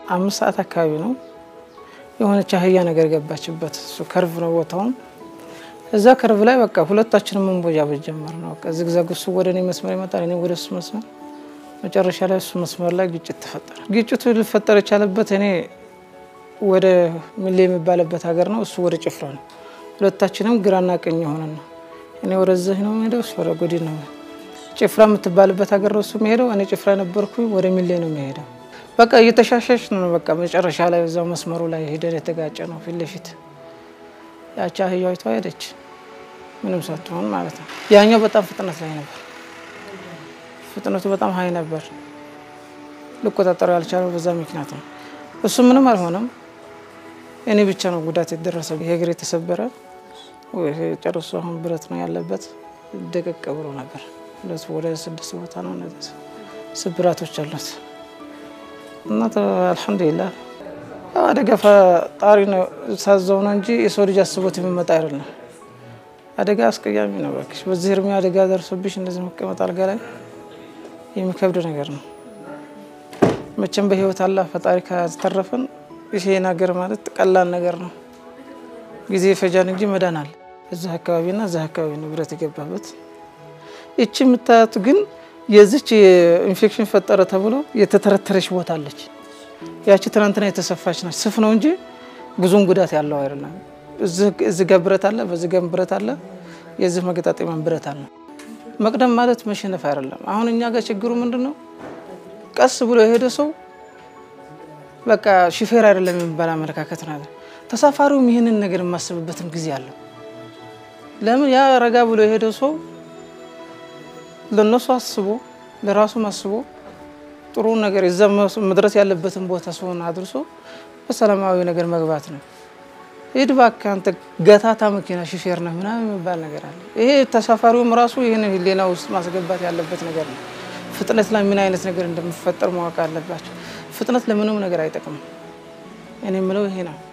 አምስት ሰዓት አካባቢ ነው የሆነች አህያ ነገር ገባችበት። እሱ ከርቭ ነው ቦታውም እዛ ከርቭ ላይ በቃ ሁለታችንም መንቦጃቦጅ ጀመር ነው። በቃ ዝግዛግ እሱ ወደ እኔ መስመር ይመጣል፣ እኔ ወደ እሱ መስመር። መጨረሻ ላይ እሱ መስመር ላይ ግጭት ተፈጠረ። ግጭቱ ሊፈጠር የቻለበት እኔ ወደ ሚሌ የሚባልበት ሀገር ነው፣ እሱ ወደ ጭፍራ ነው። ሁለታችንም ግራና ቀኝ የሆነ ነው። እኔ ወደዚህ ነው የሚሄደው፣ እሱ ወደ ጎዲ ነው። ጭፍራ የምትባልበት ሀገር ነው እሱ የሚሄደው፣ እኔ ጭፍራ ነበርኩኝ፣ ወደ ሚሌ ነው የሚሄደው። በቃ እየተሻሸሽ ነው። በቃ መጨረሻ ላይ እዛው መስመሩ ላይ ሄደን የተጋጨ ነው ፊት ለፊት ያቺ አህያዊቷ ሄደች፣ ምንም ሳትሆን ማለት ነው። ያኛው በጣም ፍጥነት ላይ ነበር፣ ፍጥነቱ በጣም ሀይ ነበር። ልቆጣጠረው ያልቻለው በዛ ምክንያት ነው። እሱ ምንም አልሆነም፣ እኔ ብቻ ነው ጉዳት የደረሰ። ይሄ እግር የተሰበረ ጨርሶ አሁን ብረት ነው ያለበት፣ ደቀቅ ብሎ ነበር። ወደ ስድስት ቦታ ነው እነዚህ ስብራቶች አሉት እና አልሐምዱሊላህ አደጋ ፈጣሪ ነው ሳዘው ነው እንጂ የሰው ልጅ አስቦት የሚመጣ አይደለም። አደጋ አስቀያሚ ነው። እባክሽ በዚህ እድሜ አደጋ ደርሶብሽ እንደዚህ መቀመጥ አልጋ ላይ የሚከብድ ነገር ነው። መቼም በህይወት አላህ ፈጣሪ ካተረፈን ይሄ ነገር ማለት ቀላል ነገር ነው። ጊዜ ይፈጃል እንጂ መዳን አለ። እዚህ አካባቢና እዚህ አካባቢ ነው ብረት የገባበት። ይቺ የምታያት ግን የዚች ኢንፌክሽን ፈጠረ ተብሎ የተተረተረች ቦታ አለች። ያቺ ትናንትና የተሰፋች ናት። ስፍ ነው እንጂ ብዙም ጉዳት ያለው አይደለም። እዚህ ጋር ብረት አለ፣ በዚህ ጋር ብረት አለ፣ የዚህ መገጣጠሚያ ብረት አለ። መቅደም ማለት መሸነፍ አይደለም። አሁን እኛ ጋር ችግሩ ምንድን ነው? ቀስ ብሎ የሄደ ሰው በቃ ሹፌር አይደለም የሚባል አመለካከት ነው። ተሳፋሪውም ይህንን ነገር የማስብበትም ጊዜ አለው። ለምን ያ ረጋ ብሎ የሄደ ሰው ለነሱ አስቦ ለራሱም አስቦ ጥሩ ነገር የዛ መድረስ ያለበትን ቦታ ሲሆን አድርሶ በሰላማዊ ነገር መግባት ነው። ሂድ እባክህ አንተ ገታታ መኪና ሹፌር ነህ ምናምን የሚባል ነገር አለ። ይሄ ተሳፋሪውም ራሱ ይህን ህሊና ውስጥ ማስገባት ያለበት ነገር ነው። ፍጥነት ላይ ምን አይነት ነገር እንደሚፈጠር ማወቅ አለባቸው። ፍጥነት ለምንም ነገር አይጠቅምም። እኔ የምለው ይሄ ነው።